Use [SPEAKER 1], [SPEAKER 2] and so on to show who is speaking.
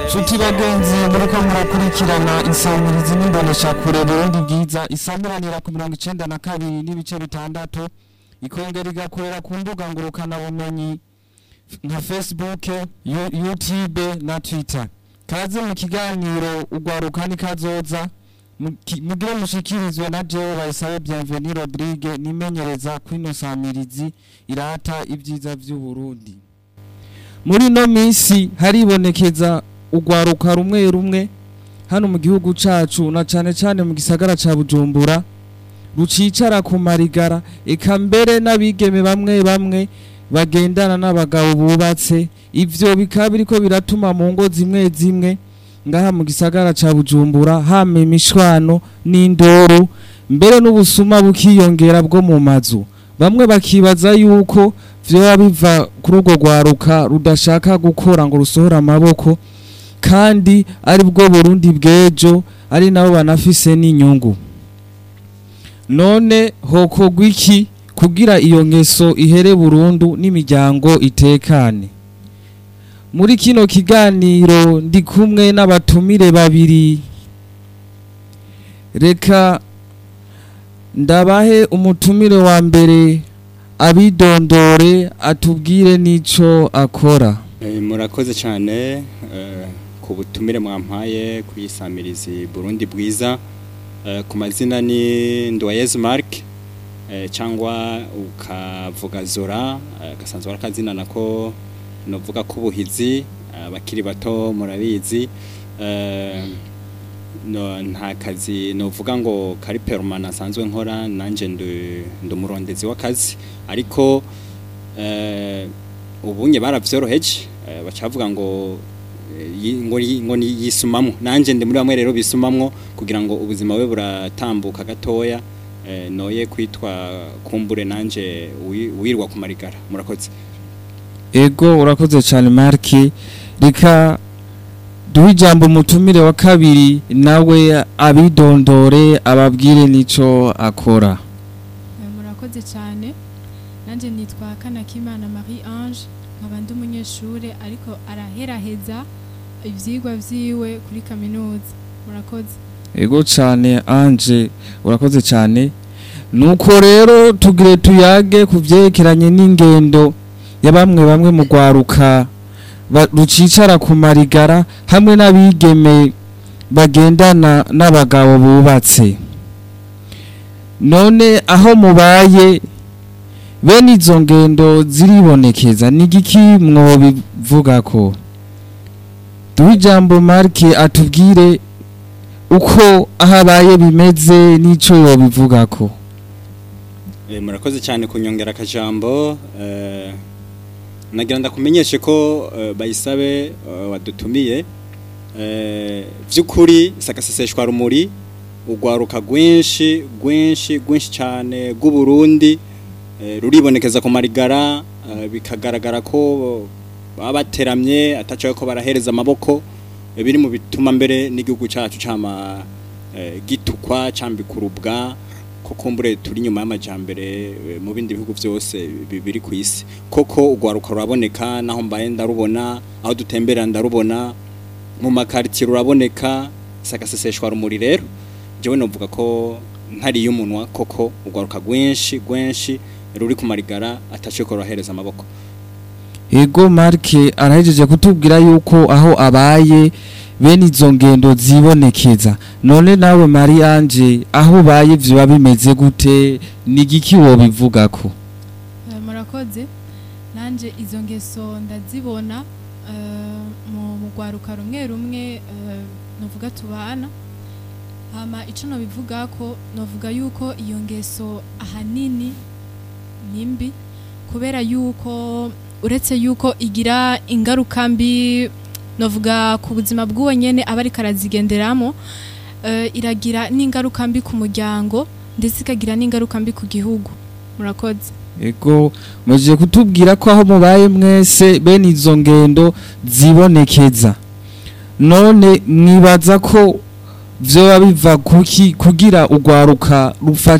[SPEAKER 1] nshuti bagenzi muriko murakurikirana insamirizi n'imboneshakure burundi bwiza isamuranira ku mirongo icenda na kabiri n'ibice bitandatu ikongera igakorera ku mbuga ngurukanabumenyi nka facebook Yu- youtube na twitter kaze mu kiganiro ugwaruka nikazoza Muki- mugire mushikirizwe na jewe bayisabe bienveni rodrigue nimenyereza kwino samirizi irata ibyiza vy'uburundi muri ino minsi haribonekeza urwaruka rumwe rumwe hano mu gihugu cacu na cane cane mu gisagara ca bujumbura rucicara ku marigara eka mbere n'abigeme bamwe bamwe bagendana n'abagabo bubatse ivyo bikaba biriko biratuma mu ngo zimwe zimwe ngaha mu gisagara ca bujumbura hama imishwano n'indoro mbere n'ubusuma bukiyongera bwo mu mazu bamwe bakibaza yuko vyoba biva kuri urwo rwaruka rudashaka gukora ngo rusohore amaboko kandi ari bwo burundi bw'ejo ari nabo banafise n'inyungu none hokorwa iki kugira iyo ngeso ihere burundu n'imiryango itekane muri kino kiganiro ndi kumwe n'abatumire babiri reka ndabahe umutumire wa mbere abidondore atubwire n'ico akora
[SPEAKER 2] Eh, murakoze cyane eh, ku butumire mwampaye ku isamirizi Burundi bwiza Eh, ku mazina ni Ndoyez Mark eh, cyangwa ukavuga Zora eh, gasanzwe ari akazina nako novuga ko ubuhizi abakiri bato murabizi Eh, no, nta kazi novuga ngo kari permanent asanzwe nkora nanje ndi ndi umurondezi w'akazi ariko eh, ubunye baravyoroheje eh, baca bavuga ngo eh, yi- ngo yi- ngo ni- yisumamwo nanje ndi muri bamwe rero bisumamwo kugira ngo ubuzima bwe buratambuka gatoya eh, noye kwitwa kumbure nanje wi- wirwa ku marigara murakoze
[SPEAKER 1] ego urakoze cyane marki reka duhe ijambo umutumire wa kabiri nawe abidondore ababwire n'ico akora
[SPEAKER 3] Eh, murakoze cyane nanjye nitwa kanakimana marie ange nkaba ndi umunyeshuri ariko araheraheza ibyigwa byiwe kuri kaminuza murakoze
[SPEAKER 1] ego cyane anje urakoze cyane nuko rero tugire tuyage ku byerekeranye n'ingendo ya bamwe bamwe mu rwaruka ba- rucicara ku marigara hamwe n'abigeme bagendana n'abagabo bubatse none aho mubaye bene izo ngendo ziribonekeza ni igiki mwobivuga ko duhe ijambo marike atubwire uko aho abaye bimeze n'icyo yobivuga ko
[SPEAKER 2] Eh, murakoze cyane kunyongera akajambo eh, nagira ndakumenyeshe ko eh, bayisabe eh, wadutumiye eh, vy'ukuri sakaseseshwa rumuri urwaruka rwinshi rwinshi rwinshi cyane rw'uburundi eh, ruribonekeza ku marigara eh, bikagaragara ko baba bateramye atacaye ko barahereza amaboko eh, biri mu bituma mbere n'igihugu cyacu cama eh, gitukwa cambikurubwa ko kumbure turi nyuma y'amajambere eh, mu bindi bihugu byose bi- biri ku isi koko urwaruka ruraboneka naho mbaye ndarubona aho dutembera ndarubona mu makaritiye ruraboneka sakaseseshwa rumuri rero jewe novuga ko ntari y'umunwa koko urwaruka rwinshi rwinshi ruri ku marigara ataciye ko rurahereza amaboko
[SPEAKER 1] ego marike arahejeje kutubwira yuko aho abaye bene izo ngendo zibonekeza none nawe mari anje aho ubaye biba bimeze gute ni igiki wobivuga ko
[SPEAKER 3] Eh, murakoze nanjye izo ngeso ndazibona eh, mu mu rwaruka rumwe rumwe eh, nuvuga tubana hama icyo nobivuga ko novuga yuko iyo ngeso ahanini ni mbi kubera yuko uretse yuko igira ingaruka mbi novuga ku buzima bw'uwo nyene aba ariko arazigenderamo eh, iragira n'ingaruka mbi ku muryango ndetse ikagira n'ingaruka mbi ku gihugu murakoze
[SPEAKER 1] ego mujye kutubwira ko aho mubaye mwese bene izo ngendo zibonekeza none mwibaza ko vyoba biva kuki kugira urwaruka rufa